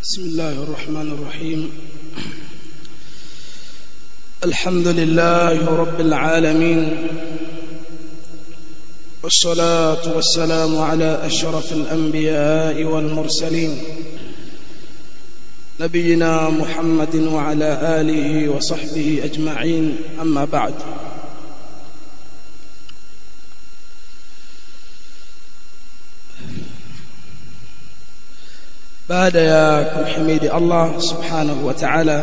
بسم الله الرحمن الرحيم الحمد لله رب العالمين والصلاة والسلام على أشرف الأنبياء والمرسلين نبينا محمد وعلى آله وصحبه أجمعين أما بعد baada ya kumhimidi Allah subhanahu wa ta'ala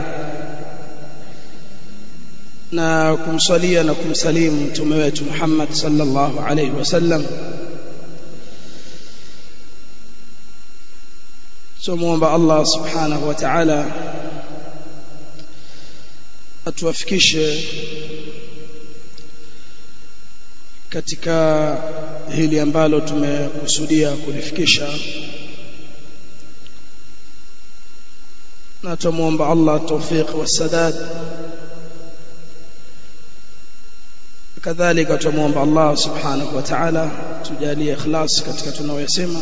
na kumsalia na kumsalimu mtume wetu Muhammad sallallahu alayhi wasallam tumuomba Allah subhanahu wa ta'ala atuwafikishe katika hili ambalo tumekusudia kulifikisha na tumuomba Allah tawfiq wasadad kadhalika tumuomba Allah subhanahu wa ta'ala tujalie ikhlas katika tunayosema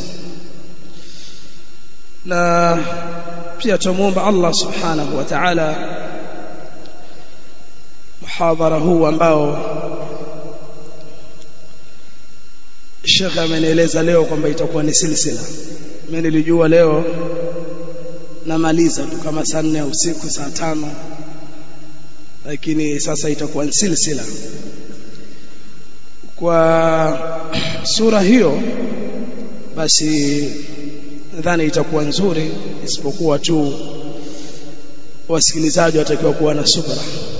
na pia tumuomba Allah subhanahu wa ta'ala muhadhara huu ambao Sheikh amenieleza leo kwamba itakuwa ni silsila mimi nilijua leo namaliza tu kama saa nne usiku saa tano lakini sasa itakuwa ni silsila kwa sura hiyo basi nadhani itakuwa nzuri isipokuwa tu wasikilizaji watakiwa kuwa na subra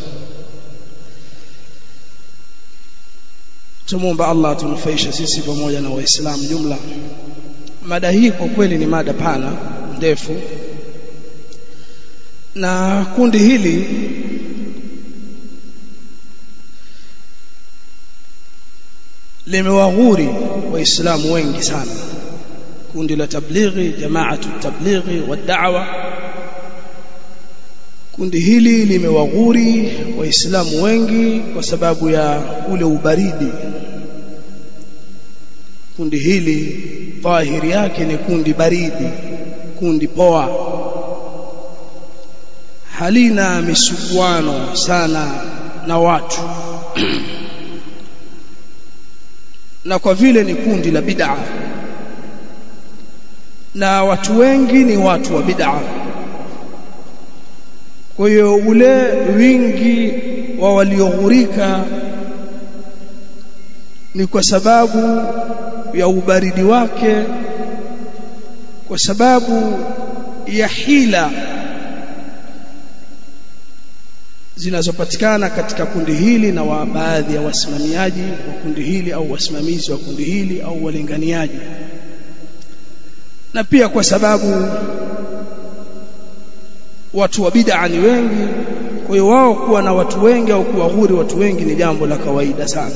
tumuomba Allah tunufaishe sisi pamoja na waislamu jumla mada hii kwa kweli ni mada pana ndefu na kundi hili limewaghuri waislamu wengi sana kundi la tablighi jamaatu tablighi wa da'wa kundi hili limewaghuri waislamu wengi kwa sababu ya ule ubaridi kundi hili dhahiri yake ni kundi baridi kundi poa halina misuguano sana na watu na kwa vile ni kundi la bid'a na watu wengi ni watu wa bid'a kwa hiyo ule wingi wa walioghurika ni kwa sababu ya ubaridi wake kwa sababu ya hila zinazopatikana katika kundi hili na wa baadhi ya wasimamiaji wa kundi hili au wasimamizi wa kundi hili au walinganiaji na pia kwa sababu watu wa bid'a ni wengi kwa hiyo wao kuwa na watu wengi au kuwaghuri watu wengi ni jambo la kawaida sana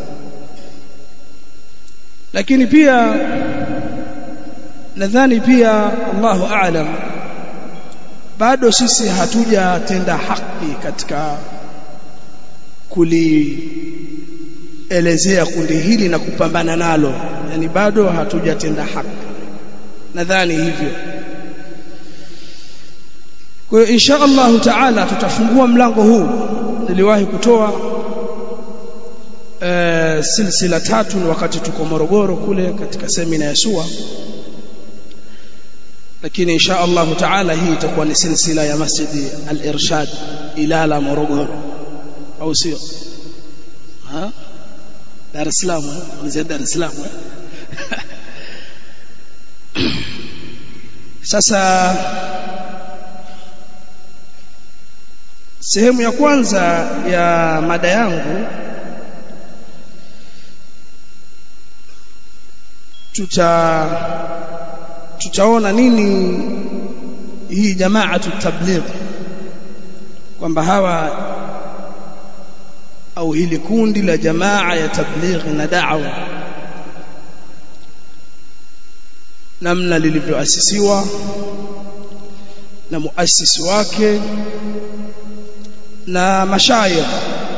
lakini pia nadhani pia Allahu a'lam bado sisi hatujatenda haki katika kulielezea kundi hili na kupambana nalo yani bado hatujatenda haki nadhani hivyo kwa hiyo insha Allah taala tutafungua mlango huu niliwahi kutoa e, silsila tatu ni wakati tuko Morogoro kule katika semina ya SUA lakini insha Allah taala hii itakuwa ni silsila ya Masjidi Al-Irshad Ilala Morogoro au sio ha Dar es Salaam ni Dar es Salaam sasa sehemu ya kwanza ya mada yangu tuta tutaona nini hii jamaatu tabligh kwamba hawa au hili kundi la jamaa ya tabligh na da'wa namna lilivyoasisiwa na muasisi wake na mashayikh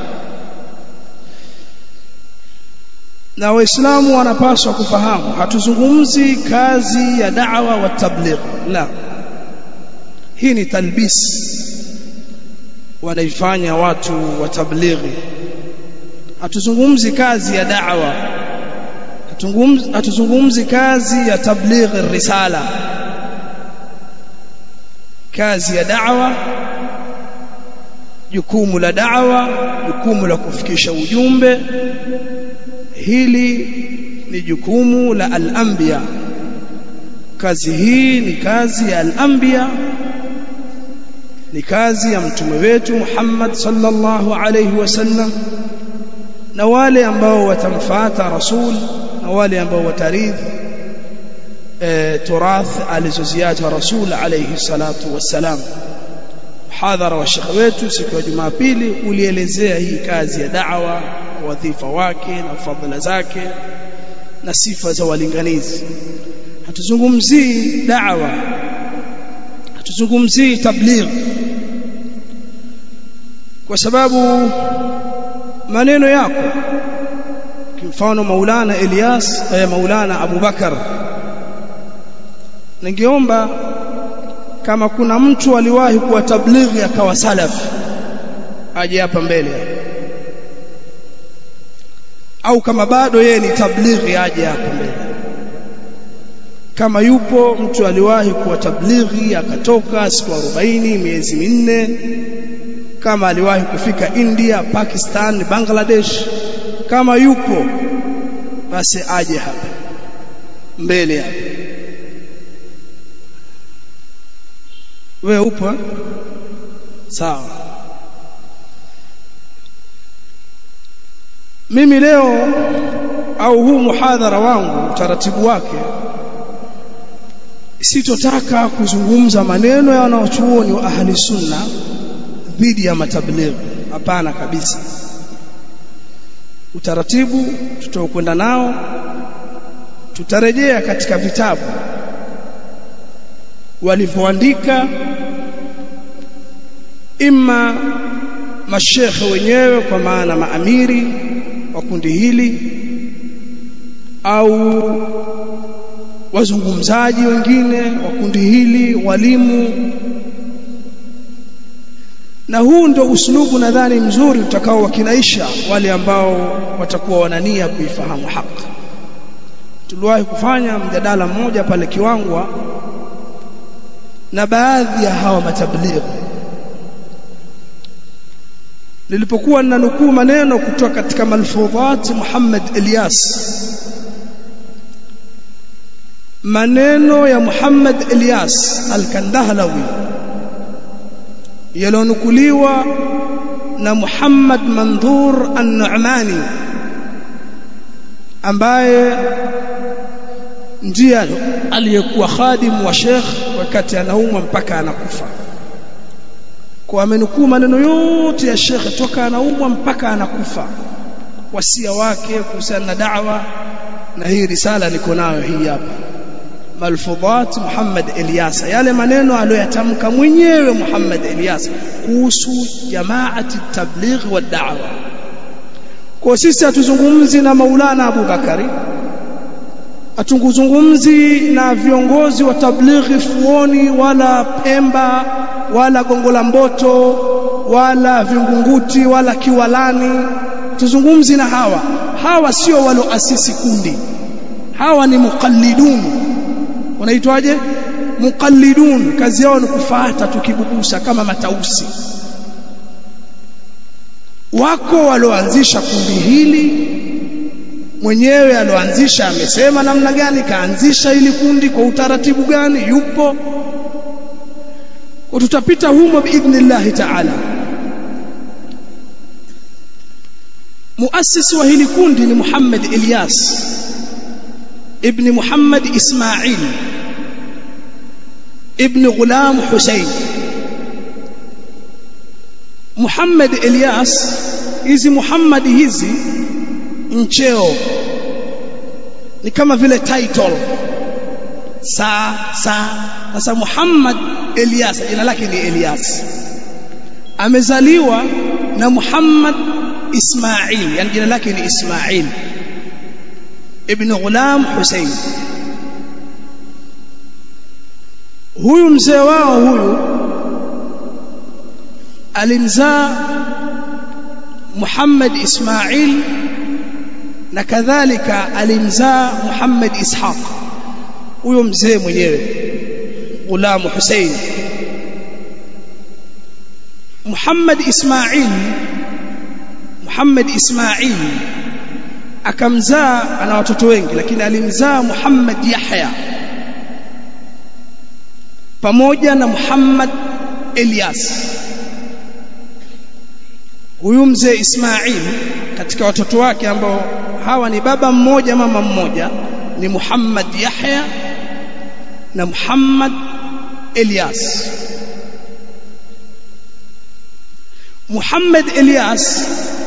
na waislamu wanapaswa kufahamu hatuzungumzi kazi ya da'wa wa tabligh la hii ni talbis wanaifanya watu wa tablighi hatuzungumzi kazi ya da'wa hatuzungumzi kazi ya tablighi risala kazi ya da'wa jukumu la da'wa jukumu la kufikisha ujumbe hili ni jukumu la al-anbiya kazi hii ni kazi ya al-anbiya ni kazi ya mtume wetu Muhammad sallallahu alayhi wasallam na wale ambao watamfuata rasul na wale ambao watarithi e, turath alizoziacha rasul alayhi salatu wassalam hadhara wa shekhe wetu siku ya Jumapili ulielezea hii kazi ya da'wa wadhifa wake na fadhila zake na sifa za walinganizi hatuzungumzii da'wa hatuzungumzii tabligh kwa sababu maneno yako kimfano Maulana Elias eh, Maulana Abu Bakar ningeomba kama kuna mtu aliwahi kuwa tablighi akawa salaf aje hapa mbele au kama bado yeye ni tablighi aje hapa mbele kama yupo mtu aliwahi kuwa tablighi akatoka siku 40 miezi minne kama aliwahi kufika India Pakistan Bangladesh kama yupo basi aje hapa mbele hapa wewe upo sawa mimi leo au huu muhadhara wangu utaratibu wake sitotaka kuzungumza maneno ya wanaochuoni wa ahli sunna dhidi ya matablighi hapana kabisa utaratibu tutaokwenda nao tutarejea katika vitabu walivyoandika imma mashekhe wenyewe kwa maana maamiri wa kundi hili au wazungumzaji wengine wa kundi hili walimu na huu ndio uslubu nadhani mzuri utakao wakinaisha wale ambao watakuwa wanania kuifahamu haki tuliwahi kufanya mjadala mmoja pale Kiwangwa na baadhi ya hawa matablighi nilipokuwa ninanukuu maneno kutoka katika malfudhat Muhammad Ilyas maneno ya Muhammad Ilyas al-Kandahlawi yalonukuliwa na Muhammad Mandhur An-Nu'mani ambaye ndiye aliyekuwa khadimu wa Sheikh wakati anaumwa mpaka anakufa kwa amenukuu maneno yote ya Sheikh toka anaumwa mpaka anakufa wasia wake kuhusiana na da'wa na hii risala niko nayo hii hapa malfudhat Muhammad Ilyasa yale maneno aliyoyatamka mwenyewe Muhammad Ilyasa kuhusu jamaati tabligh wa da'wa kwa sisi hatuzungumzi na Maulana Abu Bakari hatuzungumzi na viongozi wa tablighi Fuoni wala Pemba wala Gongo la Mboto wala Vingunguti wala Kiwalani tuzungumzi na hawa hawa sio waloasisi kundi hawa ni muqallidun wanaitwaje muqallidun kazi yao ni kufuata tukibubusa kama matausi wako walioanzisha kundi hili mwenyewe aloanzisha amesema namna gani kaanzisha ili kundi kwa utaratibu gani yupo kwa tutapita humo biidhnillah ta'ala muasisi wa hili kundi ni Muhammad Ilyas ibn Muhammad Ismail ibn Ghulam Hussein Muhammad Ilyas hizi Muhammad hizi ncheo ni kama vile title saa saa sasa Muhammad Elias jina lake ni Elias amezaliwa na Muhammad Ismail yani jina lake ni Ismail ibn Ghulam Hussein huyu mzee wao huyu alimzaa Muhammad Ismail na kadhalika alimzaa Muhammad Ishaq huyo mzee mwenyewe Ghulam Hussein Muhammad Ismail Muhammad Ismail akamzaa ana watoto wengi lakini alimzaa Muhammad Yahya pamoja na Muhammad Elias huyu mzee Ismail katika watoto wake ambao hawa ni baba mmoja mama mmoja ni Muhammad Yahya na Muhammad Elias Muhammad Elias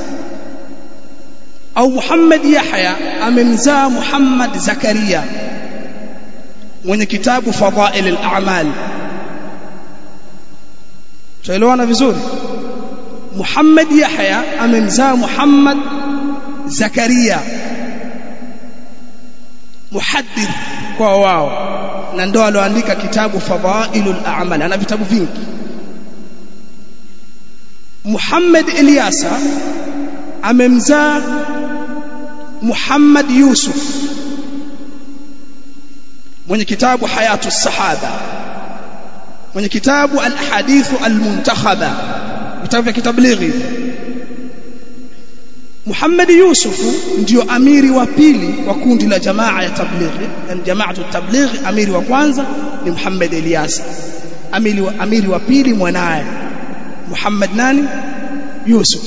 au Muhammad Yahya amemzaa Muhammad Zakaria mwenye kitabu Fadhail al-A'mal tuelewana vizuri Muhammad Yahya amemzaa Muhammad Zakaria muhaddith kwa wao na ndo aloandika kitabu Fadhailul A'mal ana vitabu vingi Muhammad Ilyasa amemzaa Muhammad Yusuf mwenye kitabu Hayatu Sahaba mwenye kitabu Al-Ahadithu Al-Muntakhaba vitabu vya kitablighi Muhammad Yusuf ndio amiri wa pili wa kundi la jamaa ya tablighi yani jamaatu tablighi amiri wa kwanza ni Muhammad Ilyasa amiri wa, amiri wa pili mwanaye Muhammad nani Yusuf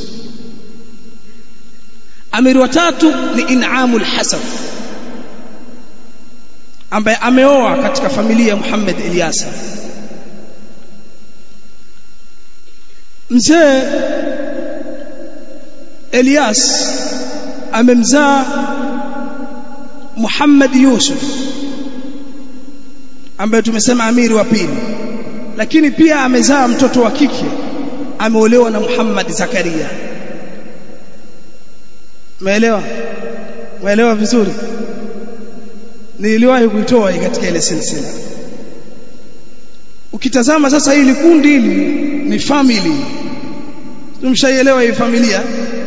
amiri wa tatu ni In'amul Hasan ambaye ameoa katika familia ya Muhammad Ilyasa mzee Elias amemzaa Muhammad Yusuf ambaye tumesema amiri wa pili lakini pia amezaa mtoto wa kike ameolewa na Muhammad Zakaria Umeelewa? Umeelewa vizuri? Niliwahi kuitoa hii katika ile silsila. Ukitazama sasa hili kundi hili ni family. Tumshaielewa hii familia.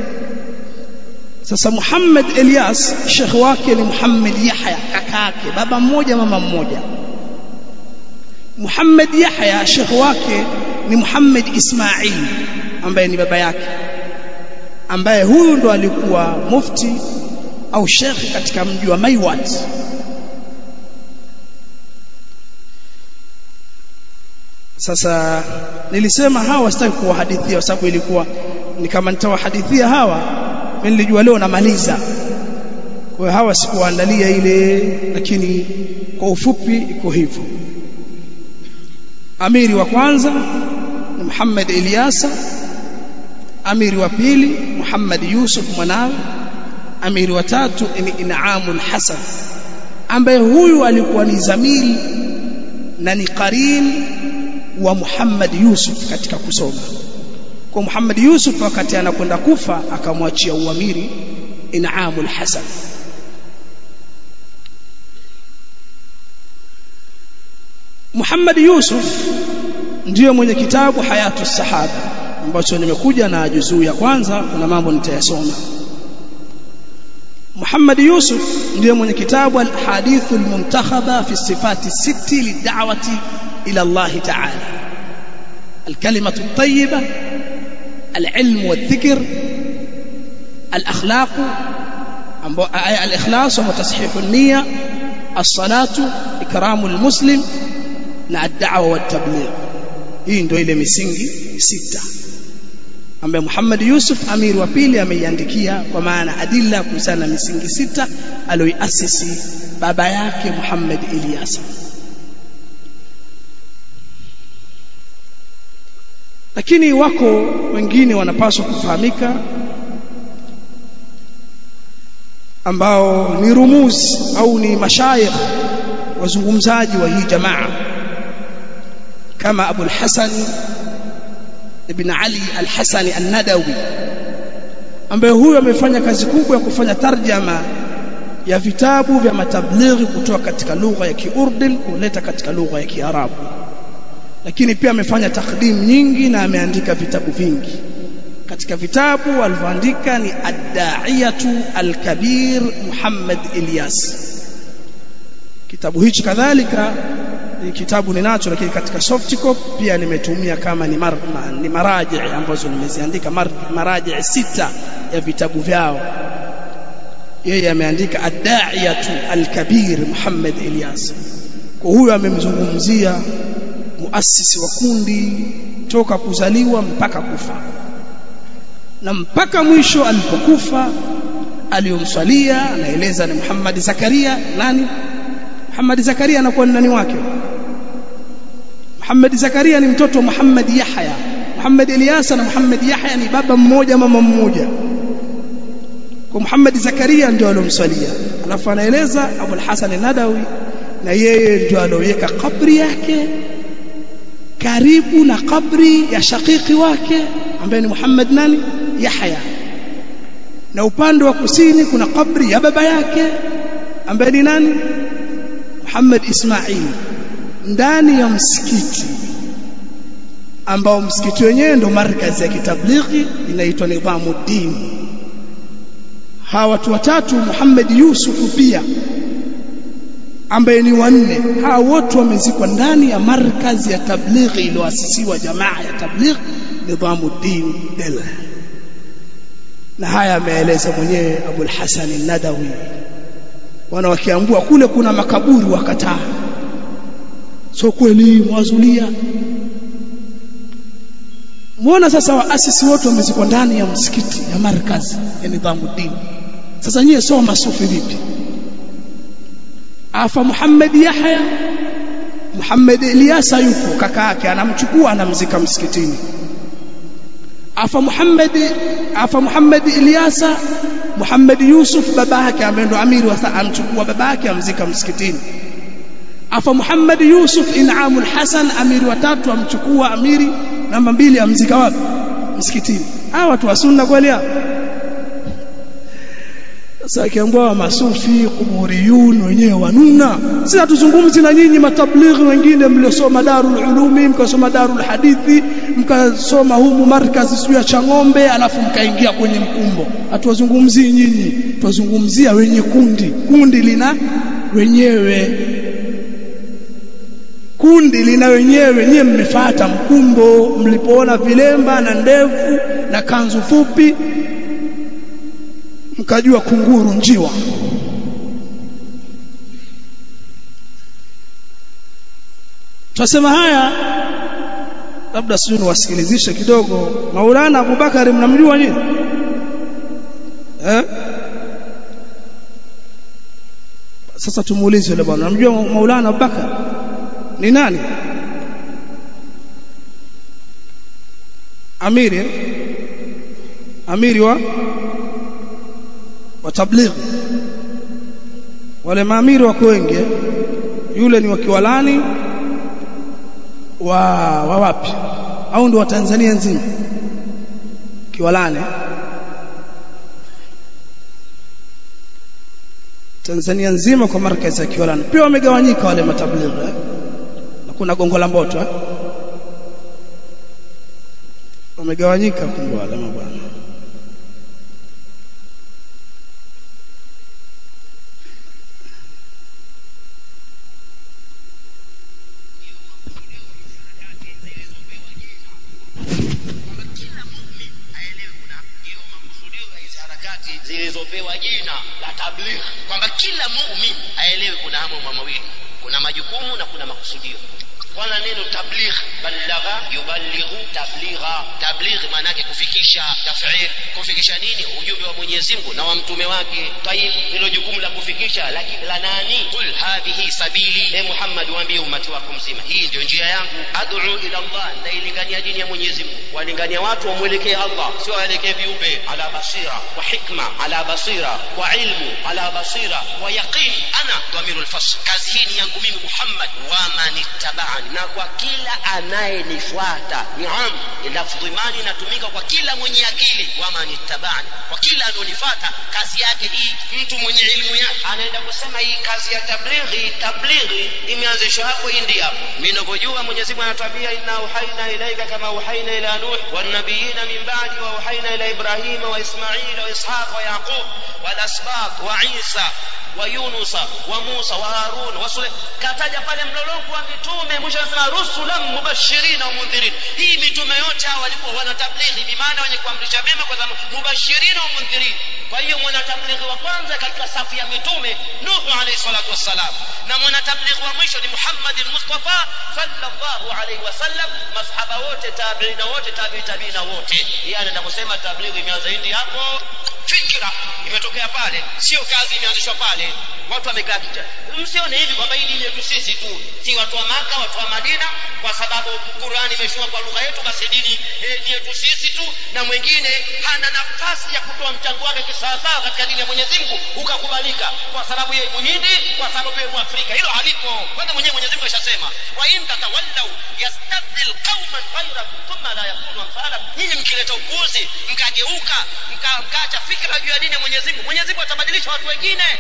Sasa Muhammad Elias shekh wake ni Muhammad Yahya kakake baba mmoja mama mmoja. Muhammad Yahya shekh wake ni Muhammad Ismail ambaye ni baba yake ambaye huyu ndo alikuwa mufti au shekhi katika mji wa Maiwat sasa nilisema hawa sitaki kuwahadithia kwa sababu ilikuwa ni kama nitawahadithia hawa mimi nilijua leo namaliza kwa hiyo hawa sikuandalia ile lakini kwa ufupi iko hivyo amiri wa kwanza ni Muhammad Ilyasa amiri wa pili Muhammad Yusuf mwanawe amiri wa tatu ni In'amul Hasan ambaye huyu alikuwa ni zamili na ni qarin wa Muhammad Yusuf katika kusoma kwa Muhammad Yusuf wakati anakwenda kufa akamwachia uamiri In'amul Hasan Muhammad Yusuf ndiyo mwenye kitabu Hayatu Sahaba ambacho nimekuja na juzuu ya kwanza kuna mambo nitayasoma Muhammad Yusuf ndiye mwenye kitabu al-Hadith al-Muntakhaba fi sifati siti lid'awati ila Allah Ta'ala الكلمة الطيبة العلم والذكر الأخلاق الإخلاص وتصحيح النية الصلاة إكرام المسلم na الدعوة والتبليغ hii ndio ile misingi sita ambaye Muhammad Yusuf amir wa pili ameiandikia kwa maana adilla kuhusiana na misingi sita aliyoiasisi baba yake Muhammad Ilyas lakini wako wengine wanapaswa kufahamika ambao ni rumuzi au ni mashayikh wazungumzaji wa hii jamaa kama Abu al-Hasan ibn Ali al-Hasani an-Nadawi ambaye huyo amefanya kazi kubwa ya kufanya tarjama ya vitabu vya matablighi kutoka katika lugha ya Kiurdin kuleta katika lugha ya Kiarabu lakini pia amefanya takdim nyingi na ameandika vitabu vingi katika vitabu alivyoandika ni ad-da'iyatu al-kabir Muhammad Ilyas kitabu hichi kadhalika ni kitabu ninacho lakini katika soft copy pia nimetumia kama ni, mar, ma, ni maraji ambazo nimeziandika mar, maraji sita ya vitabu vyao yeye ameandika ad-da'iyatu al-kabir Muhammad Ilyas kwa huyo amemzungumzia muasisi wa kundi toka kuzaliwa mpaka kufa na mpaka mwisho alipokufa aliyomswalia anaeleza ni Muhammad Zakaria nani Muhammad Zakaria anakuwa ni nani wake Muhammad Zakaria ni mtoto wa Muhammad Yahya Muhammad Ilyasa na Muhammad Yahya ni baba mmoja mama mmoja kwa Muhammad Zakaria ndio aliyomswalia alafu anaeleza Abu al-Hasan Nadawi na yeye ndio aloweka kabri yake karibu na kabri ya shakiki wake ambaye ni Muhammad nani Yahya na upande wa kusini kuna kabri ya baba yake ambaye ni nani Muhammad Ismail ndani ya msikiti ambao msikiti wenyewe ndo markazi ya kitablighi inaitwa Nidhamuddin hawa watu watatu Muhammad Yusuf pia ambaye ni wanne hawa wote wamezikwa ndani ya markazi ya tablighi iliyoasisiwa jamaa ya tablighi Nidhamuddin Delhi na haya ameeleza mwenyewe Abu al-Hasan al-Nadawi wana wakiambua kule kuna makaburi wakataa sio kweli mwazulia muona sasa waasisi wote wamezikwa ndani ya msikiti ya markazi ya Nidhamuddin sasa nyie soma masufi vipi afa Muhammad Yahya Muhammad Ilyasa yupo kaka yake anamchukua anamzika msikitini afa Muhammad afa Muhammad Ilyasa Muhammad Yusuf baba yake ambaye ndo amiri wa amchukua baba yake amzika msikitini afa Muhammad Yusuf Inamul Hasan amiri wa tatu amchukua amiri namba mbili amzika wapi msikitini hawa watu wa sunna kweli hao sasa akiambwa masufi kuburiyun wenyewe wanuna sisi hatuzungumzi na nyinyi matablighi wengine mliosoma darul ulumi mkasoma darul hadithi mkasoma humu markazi sio ya Chang'ombe alafu mkaingia kwenye mkumbo hatuwazungumzii nyinyi tuwazungumzia wenye kundi kundi lina wenyewe kundi lina wenyewe nyie mmefata mkumbo mlipoona vilemba na ndevu na kanzu fupi mkajua kunguru njiwa Tunasema haya labda sijui niwasikilizishe kidogo Maulana Abubakari mnamjua nyinyi eh Sasa tumuulize yule bwana mnamjua Maulana Abubakar ni nani Amiri Amiri wa wa tablighi wale maamiri wako wengi yule ni wa Kiwalani wa wa wapi au ndio wa Tanzania nzima Kiwalani Tanzania nzima kwa markazi ya Kiwalani pia wamegawanyika wale matablighi eh? na kuna gongo la mboto eh? wamegawanyika kumbe wale mabwana zilizopewa jina la tabligh kwamba kila muumini aelewe kuna mambo mawili kuna majukumu na kuna makusudio kwanza neno tabligh balagha yuballighu tabligha tabligh maana yake kufikisha taf'il kufikisha nini ujumbe wa Mwenyezi Mungu na wa mtume wake tayib hilo jukumu la kufikisha lakini la nani kul hadhihi sabili e Muhammad waambie umati wako mzima hii ndio njia yangu ad'u ila Allah ndailingania dini ya Mwenyezi Mungu walingania watu wamwelekee Allah sio waelekee viumbe ala basira wa hikma ala basira wa ilmu ala basira wa yaqin ana dhamirul fasl kazi hii ni yangu mimi Muhammad wa man ittabaa ittaba'ani na kwa kila anayenifuata naam lafdhi mani inatumika kwa kila mwenye akili waman ittaba'ani kwa kila anonifuata kazi yake hii mtu mwenye ilmu yake anaenda kusema hii kazi ya tablighi tablighi imeanzishwa hapo India mimi ninavyojua Mwenyezi Mungu anatuambia inna uhaina ilaika kama uhaina ila nuh wan nabiyina min ba'di wa uhaina ila ibrahima wa ismaila wa ishaq wa yaqub wal asbaq wa isa wa yunusa wa musa wa harun wa sule kataja pale mlolongo wa mitume mwisho anasema rusulan mubashirina wa mundhirin hii mitume yote hawa walikuwa wana tablighi bi maana wenye kuamrisha mema kwa sababu mubashirina wa mundhirin kwa hiyo mwana tablighi wa kwanza katika safu ya mitume nuhu alayhi salatu wassalam na mwana tablighi wa mwisho ni muhammad mustafa sallallahu alayhi wasallam masahaba wote tabiina wote tabi tabiina wote yeye anaenda kusema tablighi imeanza hindi hapo fikra imetokea pale sio kazi imeanzishwa pale watu wamekaa kicha msione hivi kwamba hii dini yetu sisi tu si watu wa maka watu wa madina kwa sababu qurani imeshuka kwa lugha yetu basi dini eh, ni yetu sisi tu na mwingine hana nafasi ya kutoa mchango wake kisawasawa katika dini ya mwenyezi mungu ukakubalika kwa sababu yeye muhindi kwa sababu yeye mwafrika hilo halipo kwanza mwenyewe mwenyezi mungu ashasema wa in tatawallau yastabdil qauman ghayrakum thumma la yakunu amthalakum nyinyi mkileta upuuzi mkageuka mka- mkaacha fikra juu ya dini ya mwenyezi mungu mwenyezi mungu atabadilisha watu wengine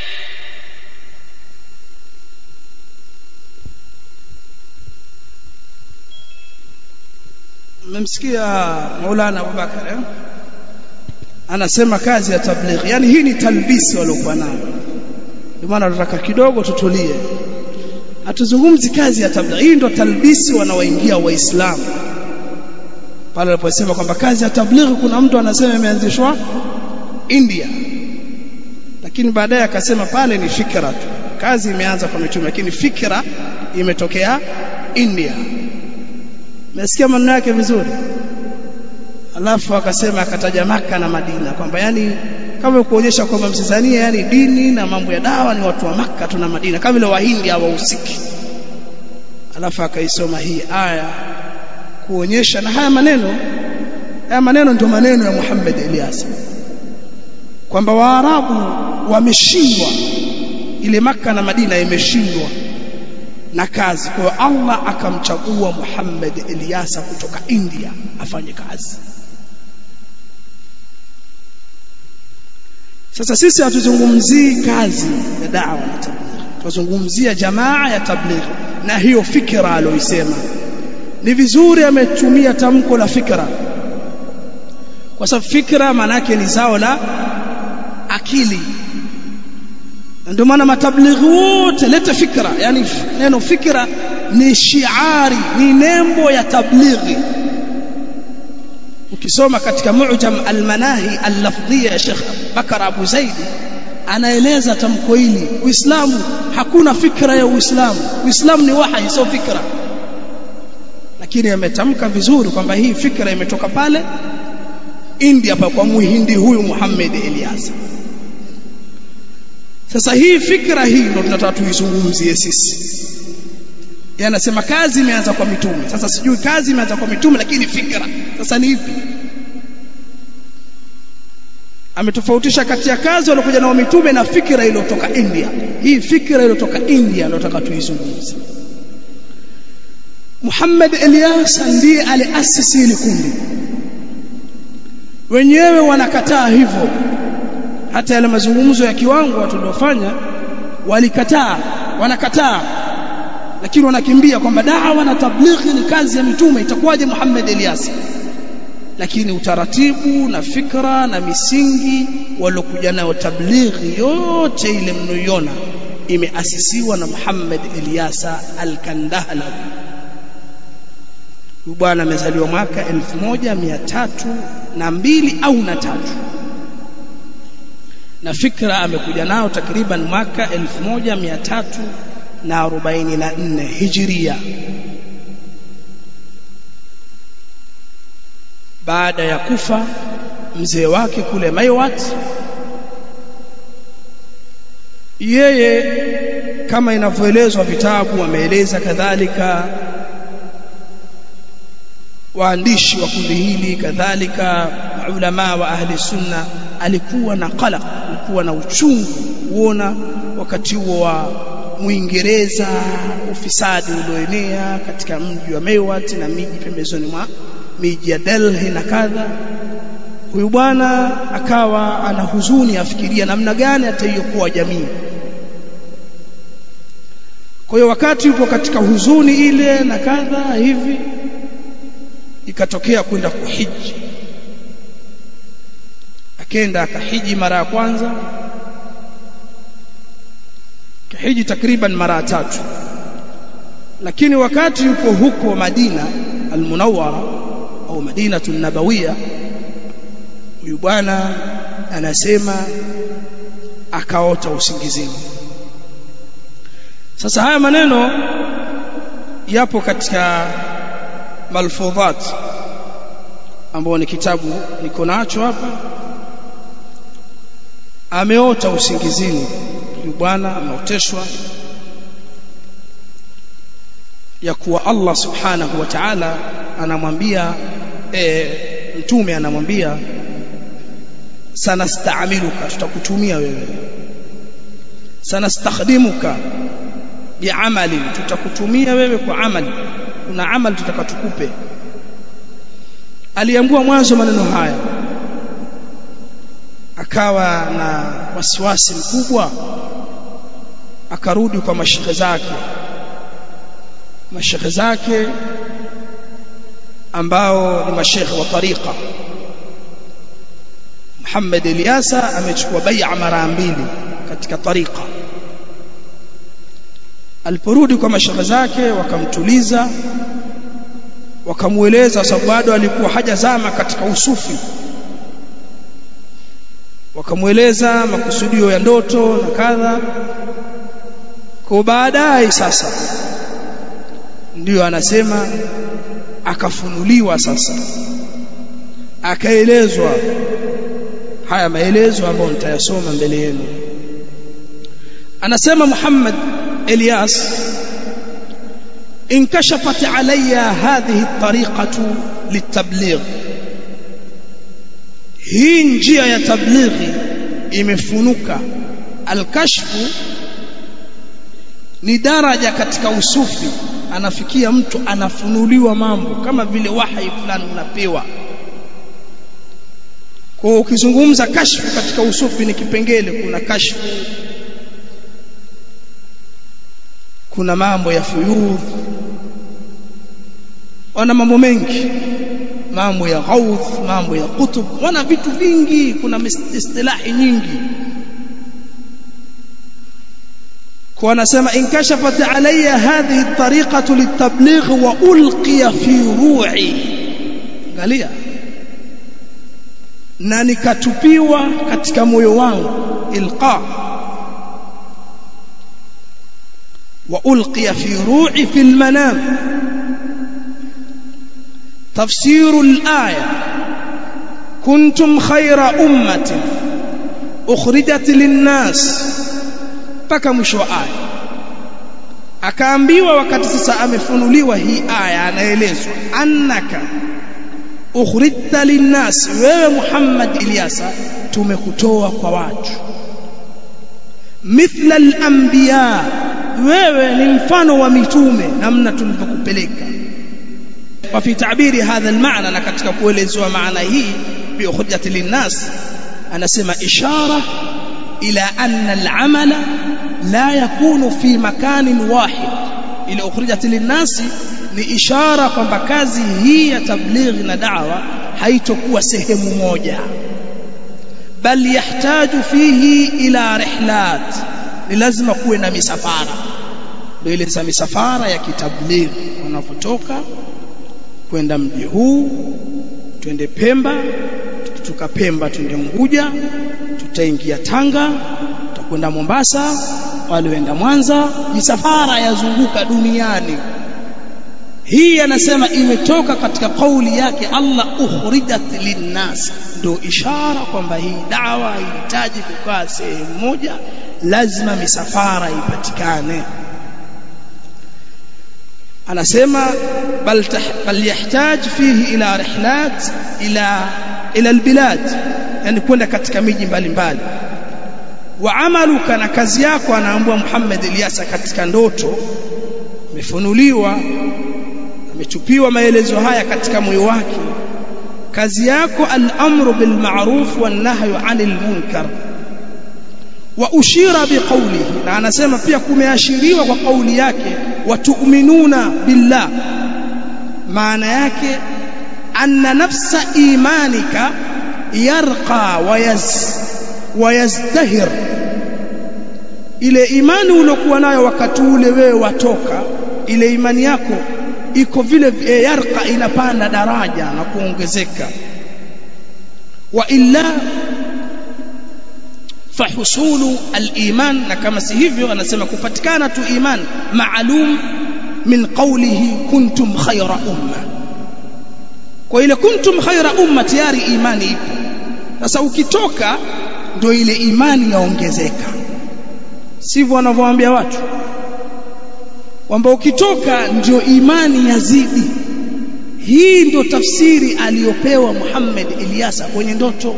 mmemsikia Maulana Abubakar eh? anasema kazi ya tablighi yani hii ni talbisi waliokuwa nayo ndio maana tunataka kidogo tutulie hatuzungumzi kazi ya tablighi hii ndio talbisi wanaoingia waislamu pale aliposema kwamba kazi ya tablighi kuna mtu anasema imeanzishwa India lakini baadaye akasema pale ni fikra tu kazi imeanza kwa mitume lakini fikra imetokea India Umesikia maneno yake vizuri? Alafu akasema akataja Maka na Madina kwamba yani kama kuonyesha kwamba Mtanzania yani dini na mambo ya dawa ni watu wa Maka tu na Madina kama vile Wahindi hawahusiki. Alafu akaisoma hii aya kuonyesha na haya maneno haya maneno ndio maneno ya Muhammad Ilyas kwamba Waarabu wameshindwa ile Maka na Madina imeshindwa na kazi. Kwa hiyo Allah akamchagua Muhammad Ilyasa kutoka India afanye kazi. Sasa sisi hatuzungumzii kazi ya da'wa na tablighi, tunazungumzia jamaa ya tablighi na hiyo fikra aloisema. Ni vizuri ametumia tamko la fikra, kwa sababu fikra maana yake ni zao la akili ndio maana matablighi wote leta fikra yani neno fikra ni shiari ni nembo ya tablighi ukisoma katika mu'jam al-manahi al-lafdhiyya ya Sheikh Bakar Abu Zaid anaeleza tamko hili Uislamu hakuna fikra ya Uislamu Uislamu ni wahi sio fikra lakini ametamka vizuri kwamba hii fikra imetoka pale India pa kwa muhindi huyu Muhammad Ilyas sasa hii fikra hii ndio tunataka tuizungumzie sisi. Yeye anasema kazi imeanza kwa mitume. Sasa sijui kazi imeanza kwa mitume lakini fikra sasa ni ipi? Ametofautisha kati ya kazi waliokuja nao mitume na fikra iliyotoka India. Hii fikra iliyotoka India ndio tunataka tuizungumzie. Muhammad Ilyas ndiye aliasisi ile kundi. Wenyewe wanakataa hivyo hata yale mazungumzo ya kiwango tuliofanya walikataa wanakataa lakini wanakimbia kwamba dawa na tablighi ni kazi ya mitume itakuwaje Muhammad Elias lakini utaratibu na fikra na misingi waliokuja nayo tablighi yote ile mnayoiona imeasisiwa na Muhammad Eliasa Al-Kandahlawi huyu bwana amezaliwa mwaka 1302 au na tatu na fikra amekuja nao takriban mwaka 1344 hijiria baada ya kufa mzee wake kule Maiwat yeye kama inavyoelezwa vitabu ameeleza kadhalika waandishi wa kundi hili kadhalika ulama wa ahli sunna alikuwa na qalaq alikuwa na uchungu kuona wakati huo wa Muingereza ufisadi ulioenea katika mji wa Mewat na miji pembezoni mwa miji ya Delhi na kadha huyu bwana akawa ana huzuni afikiria namna gani ataiokoa jamii kwa hiyo wakati yupo katika huzuni ile na kadha hivi ikatokea kwenda kuhiji akenda akahiji mara ya kwanza kahiji takriban mara tatu lakini wakati yupo huko Madina almunawwara au Madinatu nabawiya huyu bwana anasema akaota usingizini sasa haya maneno yapo katika malfudhat ambao ni kitabu niko nacho hapa ameota usingizini huyu bwana ameoteshwa ya kuwa Allah subhanahu wa ta'ala anamwambia e, mtume anamwambia sanastaamiluka tutakutumia wewe sanastakhdimuka biamali tutakutumia wewe kwa amali kuna amali tutakatukupe aliambua mwanzo maneno haya akawa na wasiwasi mkubwa akarudi kwa mashekhe zake mashekhe zake ambao ni mashekhe wa tariqa Muhammad Ilyasa amechukua bai'a mara mbili katika tariqa aliporudi kwa mashekhe zake wakamtuliza wakamueleza sababu bado alikuwa hajazama katika usufi wakamueleza makusudio ya ndoto na kadha kwa baadaye sasa ndiyo anasema akafunuliwa sasa akaelezwa haya maelezo ambayo nitayasoma mbele yenu anasema Muhammad Elias inkashafat alayya hadhihi at-tariqatu litabligh hii njia ya tablighi imefunuka alkashfu ni daraja katika usufi anafikia mtu anafunuliwa mambo kama vile wahi fulani unapewa kwa ukizungumza kashfu katika usufi ni kipengele kuna kashfu kuna mambo ya fuyudh wana mambo mengi mambo ya ghaudh mambo ya kutub wana vitu vingi kuna istilahi nyingi kwa anasema inkashafat alayya hadhihi at-tariqatu litabligh wa ulqiya fi ru'i angalia na nikatupiwa katika moyo wangu ilqa wa ulqiya fi ru'i fi al-manam تفسير الآية كنتم خير أمة أخرجت للناس mpaka mwisho wa aya akaambiwa wakati sasa amefunuliwa hii aya anaelezwa annaka ukhrijta linnas wewe Muhammad Ilyasa tumekutoa kwa watu mithla al-anbiya wewe ni mfano wa mitume namna tulivyokupeleka وفي تعبير هذا المعنى na katika kuelezwa maana hii bi hujjati linnas anasema ishara ila anna al-amala la yakunu fi makanin wahid ila ukhrijat linnas ni ishara kwamba kazi hii ya tablighi na da'wa haitokuwa sehemu moja bal yahtaju fihi ila rihlat ni lazima kuwe na misafara ndio ile misafara ya kitablighi wanapotoka kwenda mji huu twende Pemba tukitoka Pemba twende Unguja tutaingia Tanga tutakwenda Mombasa walioenda Mwanza misafara yazunguka duniani hii anasema imetoka katika kauli yake Allah ukhrijat linnas ndio ishara kwamba hii dawa inahitaji kukaa sehemu moja lazima misafara ipatikane anasema bal bal yahtaj fihi ila rihlat ila ila albilad yani kwenda katika miji mbalimbali wa amaluka na kazi yako anaambua Muhammad Ilyasa katika ndoto imefunuliwa amechupiwa maelezo haya katika moyo wake kazi yako al-amru bil ma'ruf wan nahyu 'anil munkar wa ushira biqawlihi na anasema pia kumeashiriwa kwa kauli yake watu'minuna billah maana yake anna nafsa imanika yarqa wayaz wayazdahir ile imani uliokuwa nayo wakati ule wewe watoka ile imani yako iko vile e, yarqa inapanda daraja na kuongezeka wa illa fahusulu al-iman na kama si hivyo anasema kupatikana tu iman maalum min qawlihi kuntum khayra umma kwa ile kuntum khayra umma tayari imani ipo sasa ukitoka ndio ile imani yaongezeka sivyo wanavyowaambia watu kwamba ukitoka ndio imani yazidi hii ndio tafsiri aliyopewa Muhammad Ilyasa kwenye ndoto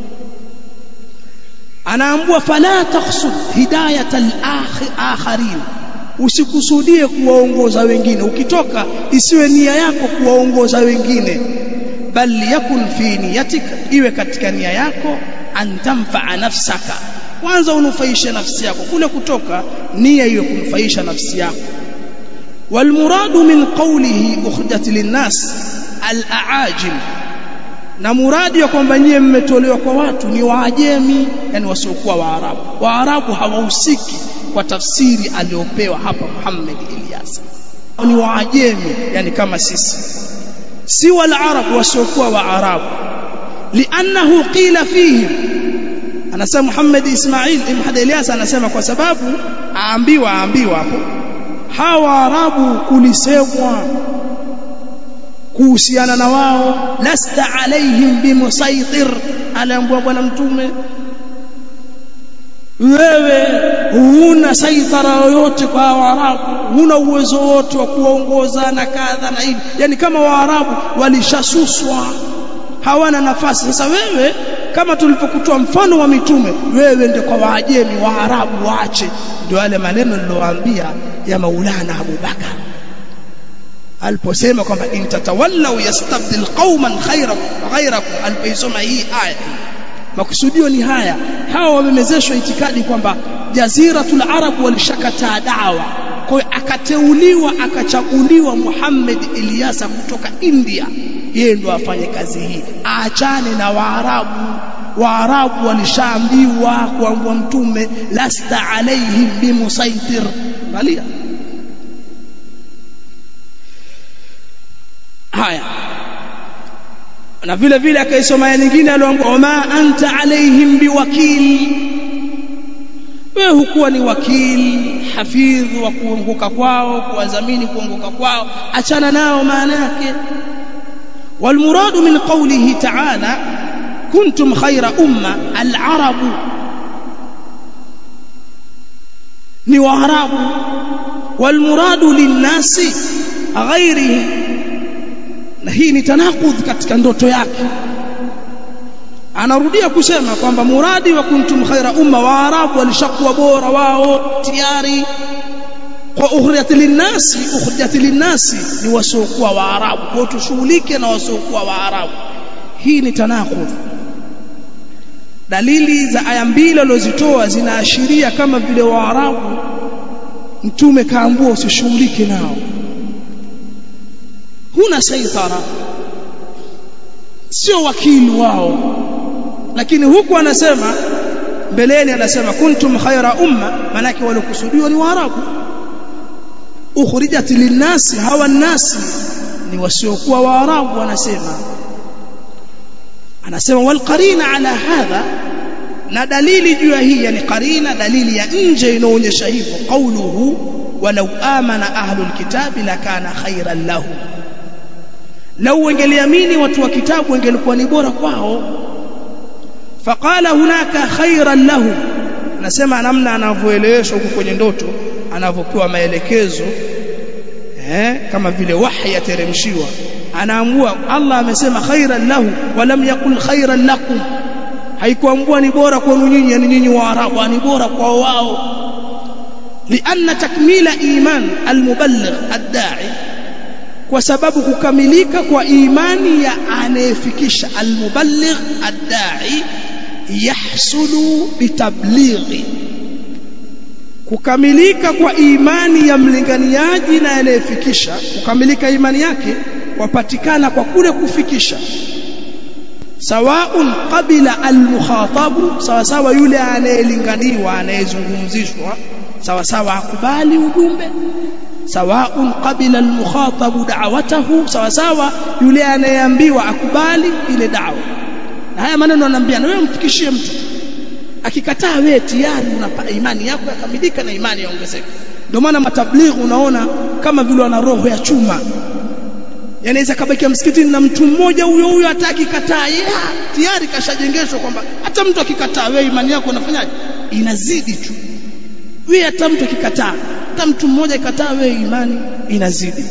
anaambua fala takhsud hidayat al-akharin usikusudie kuwaongoza wengine ukitoka isiwe nia yako kuwaongoza wengine bal yakun fi niyatik iwe katika nia yako antamfa nafsaka kwanza unufaishe nafsi yako kule kutoka nia iwe kunufaisha nafsi yako والمراد من قوله أخرجت للناس الأعاجم na muradi ya kwamba nyie mmetolewa kwa watu ni waajemi yani wasiokuwa waarabu waarabu hawahusiki kwa tafsiri aliyopewa hapa Muhammad Ilyas ni waajemi yani kama sisi si wal arab wasiokuwa waarabu li'annahu qila fihim anasema Muhammad Ismail Ibn Ilyas anasema kwa sababu aambiwa aambiwa hapo hawa arabu kulisemwa kuhusiana na wao lasta alaihim bimusaitir aliambiwa bwana mtume wewe huna saitara yoyote kwa waarabu huna uwezo wote wa kuongoza na kadha na hivi yani kama waarabu walishasuswa hawana nafasi sasa wewe kama tulipokutoa mfano wa mitume wewe ndio kwa waajemi waarabu waache ndio yale maneno nilowaambia ya maulana Abu Bakar aliposema kwamba intatawallau yastabdil qauman khayrakum ghayrakum alipoisoma hii aya makusudio ni haya hawa wamemezeshwa itikadi kwamba jaziratul arab walishakataa dawa kwa hiyo akateuliwa akachaguliwa Muhammad Ilyasa kutoka India yeye ndo afanye kazi hii aachane na waarabu waarabu walishaambiwa kuambua mtume lasta alaihim bimusaitir angalia haya na vile vile akaisoma aya nyingine aliyoambiwa wama anta alaihim biwakil wewe hukuwa ni wakili hafidhi wa kuongoka kwao kuwadhamini kuongoka kwao achana nao maana yake والمراد من قوله تعالى كنتم خير أمة العرب ni waarabu walmuradu linnasi ghairihim na hii ni tanakudh katika ndoto yake anarudia kusema kwamba muradi wa kuntum khaira umma waarabu walishakuwa bora wao tayari kwa ukhrijat linnasi ukhrijat linnasi ni wasiokuwa waarabu kwa tushughulike na wasiokuwa waarabu hii ni tanakudh dalili za aya mbili alizozitoa zinaashiria kama vile waarabu mtume kaambua usishughulike nao huna saitara sio wakili wao lakini huku anasema mbeleni anasema kuntum khaira umma manake waliokusudiwa ni waarabu ukhrijat linnasi hawa nasi ni wasiokuwa waarabu wanasema anasema wal qarina ala hadha na dalili juu ya hii yani qarina dalili ya nje inaonyesha hivyo qauluhu walau amana ahlul kitabi lakana khairan lahum lau wangeliamini watu wa kitabu wangelikuwa ni bora kwao faqala hunaka khairan lahum anasema namna anavyoeleweshwa huko kwenye ndoto anavyopewa maelekezo eh kama vile wahi yateremshiwa anaamua Allah amesema khairan lahu walam yakul khairan lakum haikuambua ni bora kwenu nyinyi yani nyinyi waarabu ni bora kwa wao لأن تكميل إيمان المبلغ الداعي kwa sababu kukamilika kwa imani ya anayefikisha almuballigh ad-da'i yahsulu bitablighi kukamilika kwa imani ya mlinganiaji na anayefikisha kukamilika imani yake wapatikana kwa kule kufikisha sawaun qabila almukhatabu sawa sawa yule anayelinganiwa anayezungumzishwa sawa sawa akubali ujumbe sawaun qabila almukhatabu da'watahu sawa sawa yule anayeambiwa akubali ile dawa na haya maneno anaambia na wewe mfikishie mtu akikataa wewe tayari unapa imani yako yakamilika na imani yaongezeka ndio maana matablighi unaona kama vile wana roho ya chuma yanaweza kabakia msikitini na mtu mmoja huyo huyo hataki kataa yeah, tayari kashajengeshwa kwamba hata mtu akikataa wewe imani yako unafanyaje inazidi tu wewe hata mtu akikataa hata mtu mmoja akikataa wewe imani inazidi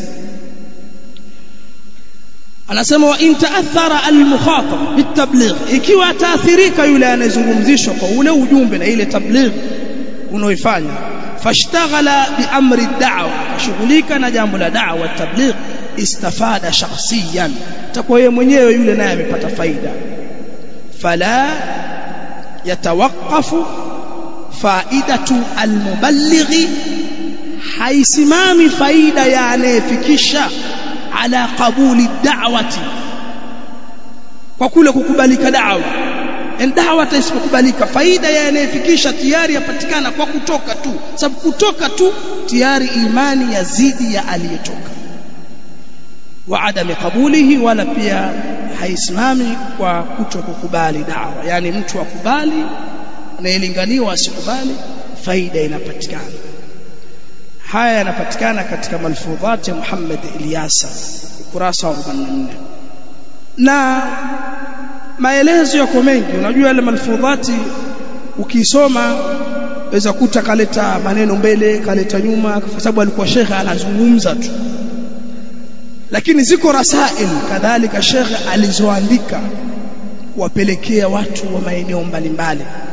anasema wa in ta'athara al-mukhatab bitabligh ikiwa ataathirika yule anayezungumzishwa kwa ule ujumbe na ile tabligh unaoifanya fashtaghala bi amri ad-da'wa ashughulika na jambo la da'wa tabligh istafada shakhsiyan takuwa yeye mwenyewe yule naye amepata faida fala yatawaqqafu faidatu almuballighi haisimami faida ya anayefikisha ala qabuli da'wati kwa kule kukubalika da'wa en da'wa isipokubalika faida ya anayefikisha tayari yapatikana kwa kutoka tu sababu kutoka tu tayari imani yazidi ya aliyetoka wa adami qabulihi wala pia haisimami kwa kutokukubali da'wa yani mtu akubali anayelinganiwa asikubali faida inapatikana haya yanapatikana katika malfudhat ya Muhammad Ilyasa ukurasa wa 44 na maelezo yako mengi unajua yale malfudhati ukisoma weza kuta kaleta maneno mbele kaleta nyuma kwa sababu alikuwa shekhe anazungumza tu lakini ziko rasail kadhalika shekhe alizoandika kuwapelekea watu wa maeneo mbalimbali